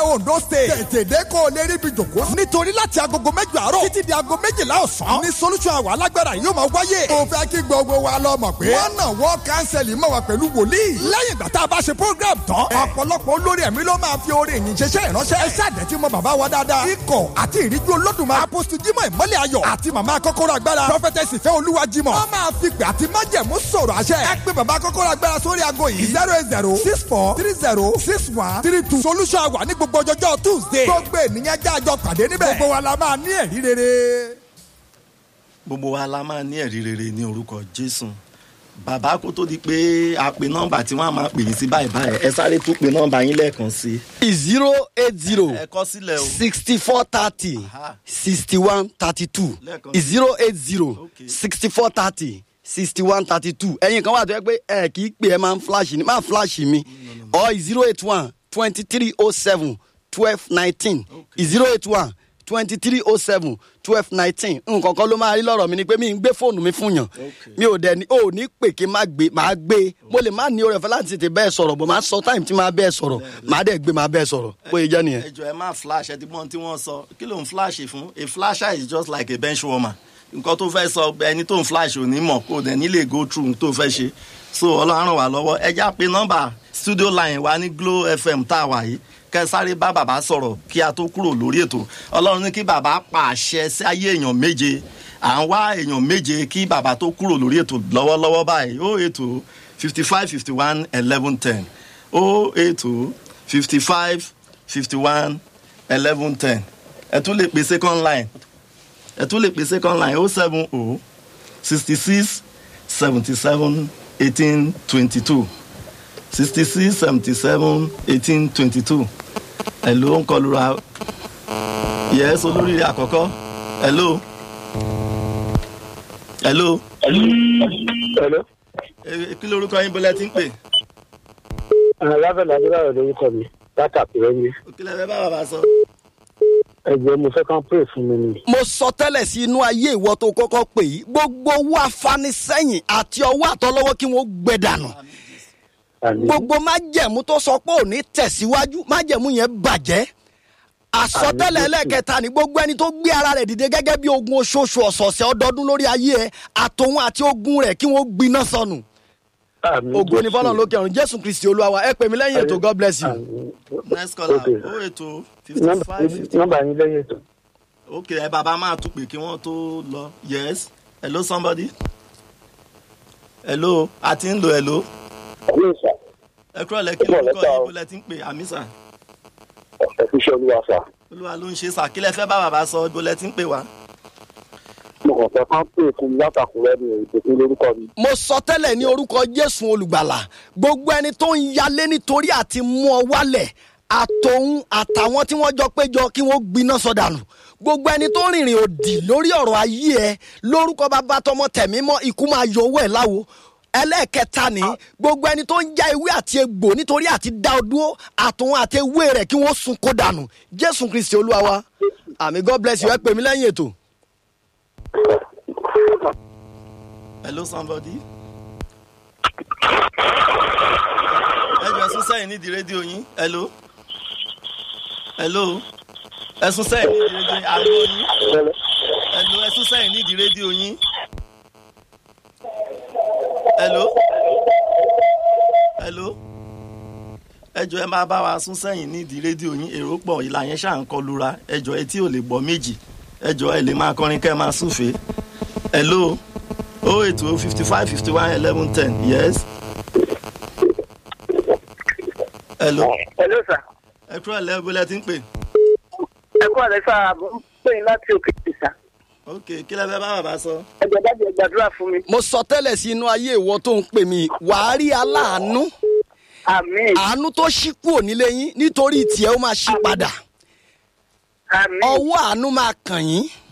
Ondo State. Tètè dé kó o lè rí ibi jòkó. Nítorí láti agogo mẹ́jọ àárọ̀ títí di ago méjìlá ọ̀sán. Ní solution àwọn alágbára yóò máa wáyé. Mo fẹ́ kí gbogbo wa lọ mọ̀ pé. Wọ́n náà wọ́n kánsẹ̀lì mọ̀ wá pẹ̀lú wòlíì. Lẹ́yìn ìgbà tá a bá ṣe program tán. Ọ̀pọ̀lọpọ̀ olórí ẹ̀mí ló máa fi orin ìyìn ṣeṣẹ́ ìránṣẹ́. Ẹ ṣáàdẹ̀ tí mo bàbá wa dáadáa. Ikọ̀ àti ìríjú olódùmarè. Apostu Jimoh ìmọ́lẹ̀ ayọ̀. Àti màmá kọ́kọ́rọ́ agbára. Prọfẹtẹsì fẹ́ olúwa Jimoh. Wọ́n máa fi pè àti májẹ̀mú sọ̀rọ̀ àṣẹ. Ẹ pé bàbá kọ́kọ́rọ́ agbára sórí ago yìí. zero eight zero six four three zero six one three two. Solution wà ní gbogbo ọjọ́jọ́ Tuesday. Gbogbo ènìyàn jẹ́ àjọ pàdé níbẹ̀. Gbogbo wa la máa ní ẹ̀rí rere. gbogbo wa la máa ní ẹ̀rí rere ní orúkọ jésù bàbá kó tó di pé a pe nọ́mbà tí wọ́n á máa pè yín sí báyìí báyìí ẹ sáré tún pe nọ́mbà yín lẹ́ẹ̀kan sí zero eight zero ẹ kọ sílẹ̀ o sixty four thirty Aha. sixty one thirty two Lẹ́ẹ̀kan sí. zero eight zero Okay. sixty four thirty sixty one thirty two ẹ̀yin kan wà tó yẹ pé ẹ kì í pè ẹ máa ń flash ni máa flash mi or zero eight one twenty three oh seven twelve nineteen zero eight one twenty three oh seven twelve nineteen nǹkan kan ló máa rí lọ́rọ̀ mi ni pé mi ń gbé fóònù mi fún yàn mi ò dẹ̀ ní ò ní pè kí n má gbé máa gbé mo lè má ní oore ọ̀fẹ́ láti tètè bẹ́ẹ̀ sọ̀rọ̀ bọ̀ máa sọ táìmù tí máa bẹ́ẹ̀ sọ̀rọ̀ máa dẹ̀ gbé máa bẹ́ẹ̀ sọ̀rọ̀ bóyá jẹ́ nìyẹn. ẹ jọ ẹ máa flash ẹ ti mọ ohun tí wọ́n sọ kí ló ń flash fún a flasher is just like a bench warmer nǹkan tó fẹ́ sọ ẹni tó ń flash ò ní mọ̀ kó dẹ̀ nílé go through ohun tó fẹ́ ṣe so ọlọ́run ràn wá lọ́wọ́ ẹ já pé nọ́mbà studio line wa ní Glo FM tá a wà yìí kẹ sáré bá bàbá sọ̀rọ̀ kí a tó kúrò lórí ètò ọlọ́run ní kí bàbá pàṣẹ sí ayé èèyàn méje à ń wá èèyàn méje kí bàbá tó kúrò lórí ètò lọ́wọ́lọ́wọ́ báyìí ó ètò fifty five fifty one eleven ten ó ètò fifty five fifty one eleven ten ẹ tún lè pè second line ẹ tún lè pè second line ó seven o sixty six seventy seven eighteen twenty two sixty six seventy seven eighteen twenty two hello ń kọlura yes olóríire àkọ́kọ́ hello hello Hello. Eh, kí lorúkọ yín bọ́lá ti ń pè Alábẹ̀lẹ̀ Adúláyọ̀ lórúkọ mi láti àpẹẹrẹ mi. kí lẹ fẹ́ bá bàbá sọ. Ẹ̀jẹ̀ mo fẹ́ kán pray fún mi ni. mo sọ tẹ́lẹ̀ sí inú ayé ìwọ tó kọ́kọ́ pè yí gbogbo owó afanisẹ́yìn àti ọwọ́ àtọlọ́wọ́ kí wọ́n gbẹ dànù Àmín. gbogbo májẹ̀mú tó sọ pé ò ní tẹ̀síwájú májẹ̀mú yẹn bàjẹ́ àsọtẹ́lẹ̀ ẹlẹ́kẹta ni gbogbo ẹni tó gbé ara rẹ̀ dìde gẹ́gẹ́ bí ogun oṣooṣù ọ̀sọ̀ọ̀sẹ̀ ọdọọdún lórí ayé ẹ àtòun àti ogun rẹ̀ kí wọ́n gbiná sọnù Àmín. ògo ni fọlọ́n lókè ọ̀run jésù kristi olúwa wa ẹ pè mí lẹ́yìn ètò god bless you. Àmín. next caller Okay. ó ètò fifty Nọ́mbà five fifty nọ́mbà yín lẹ́yìn ètò. ok ẹ bàbá máa tún pè kí wọ́n tó lọ yes hello somebody hello a ti ń lo hello Àmín sà. ẹ kúrò lẹ kí Kúrò lórúkọ lẹ́tà yín o. bó lẹ ti ń pè àmì sà Ẹ fi ṣe olúwa sà. olúwa ló ń ṣe sà kí lẹ fẹ́ bá bàbá sọ bó lẹ ti ń pè wá. Mo kàn fẹ́ kán pray fún mi látàkùrẹ́ mi ìpèsè lórúkọ mi. mo sọ tẹ́lẹ̀ ní orúkọ jésù olùgbàlà gbogbo ẹni tó ń yalé nítorí àti mú ọ wálẹ̀ àtòun àtàwọn tí wọ́n jọ péjọ kí wọ́n gbiná sọdànù gbogbo ẹni tó rìnrìn òdì lórí ọ̀rọ̀ ayé ẹ lórúkọ bàbá tọmọ tẹ̀mí mọ́ ikú máa yọ owó ẹ̀ láwo ẹlẹ́ẹ̀kẹta ni gbogbo ẹni tó ń já ewé àti egbò nítorí àti dá ọ dúró àtòun àti ewé rẹ̀ kí wọ́n sun kó dànù jésù kristi olúwa wa àmì god bless you ẹ pè mí lẹ́yìn ètò. hello somebody. ẹ jọ ẹsùn sẹ́yìn nídìí rédíò yín hello hello ẹsùn sẹ́yìn nídìí rédíò yín àgbo yín hello ẹsùn sẹ́yìn nídìí rédíò yín hello hello ẹ jọ ẹ máa bá wa sún sẹ́yìn nídìí rédíò yín èrò pọ̀ ìlà yẹn ṣáà ń kọlura ẹ jọ etí ò lè gbọ́ méjì ẹ jọ ẹ lè máa kọrin kẹ́ ẹ máa súfèé hello oh eight oh fifty five fifty one eleven ten yes. hello Hello sà. ẹ kúrò lẹ́gbẹ̀ẹ́ lẹ́ ti ń pè Ẹ kú àlẹ́ sà, mo ń pè yín láti òkè ìsà. ok kí lẹ fẹ́ bá bàbá sọ. Ẹ̀jẹ̀ dájú ẹ gbàdúrà fún mi. mo sọ tẹ́lẹ̀ sí inú ayé ìwọ tó ń pè mí wàá rí aláàánú Àmín. àánú tó ṣí kúrò nílé yín nítorí tiẹ̀ ó máa ṣí padà Àmín. ọwọ́ àánú máa kàn yín